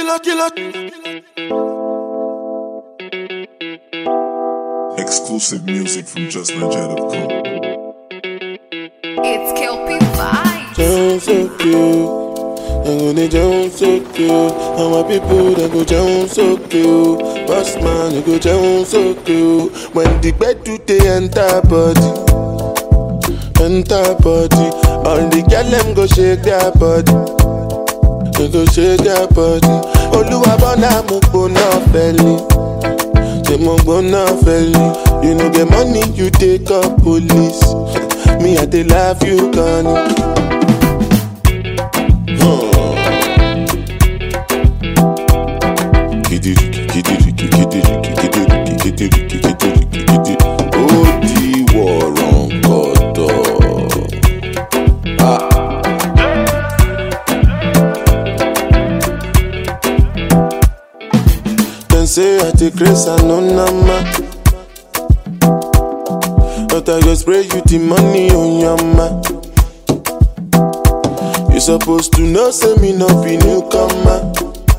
killer, killer. Exclusive music from JustNigeria.com. It's Kelpie Vibes. Jones so cute. I'm gonna Jones so cute. And my people they go Jones so cute. Boss man, you go Jones so cute. When the bed do they enter body, enter body. All the girl them go shake their body. They go shake their body. Oluwa bona mo gbona belly. Say mo gbona belly. You know get money, you take up police. Me I dey love you, Connie. ó di wọ̀rọ̀ kọ̀tọ̀. Dem say I take grace and no nama. But I go spray you the money on your ma. You supposed to know, say me no be newcomer.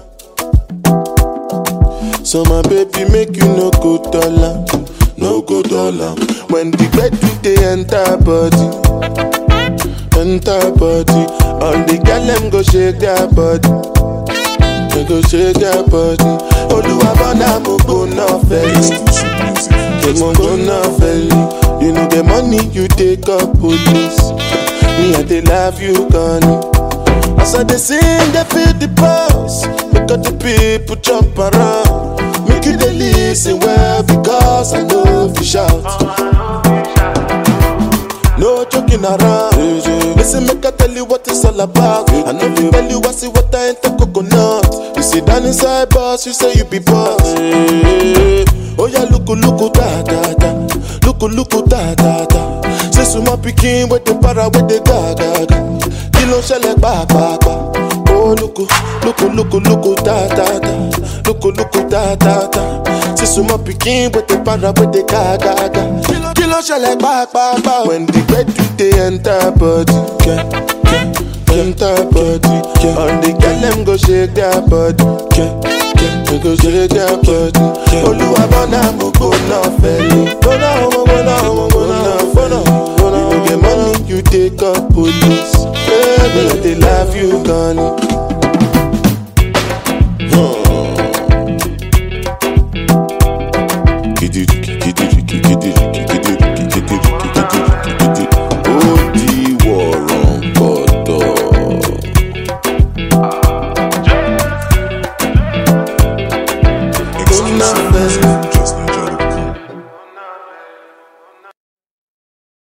So my baby make you no go dollar, no go dollar. When the bed do they enter body, enter body. All the girl them go shake their body, they go shake their body. Oluwa bona mo go no felly, Exclusive music from they mo go no felly. You know the money you take up police. Me I dey love you, Connie. As I dey sing, they feel the pulse. Make all the people jump around. Make you dey listen well because I know if you shout. No joking around. Listen, make I tell you what it's all about. I know if tell you I see what I ain't the coconut. You sit down inside boss, you say you be boss. Oh yeah, look, look, da da da. Look, look, da da da. Say suma pikin with the para with the ga ga ga. Kí ló ń ṣẹlẹ̀ pàápàá? Oh look, look, look, look, da da da. Look, look, da da da. Say suma pikin with the para with the ga ga ga. Kí ló ń ṣẹlẹ̀ pàápàá? When the bed do they enter body, yeah, yeah, enter body, yeah. All the girl them go shake their body, yeah, yeah, they go shake their body. Olúwa bọ́nà mo gbóná fẹ́lẹ́. Gbóná mo gbóná mo gbóná gbóná gbóná. You no get money, you take up police. Baby, I dey love you, Connie.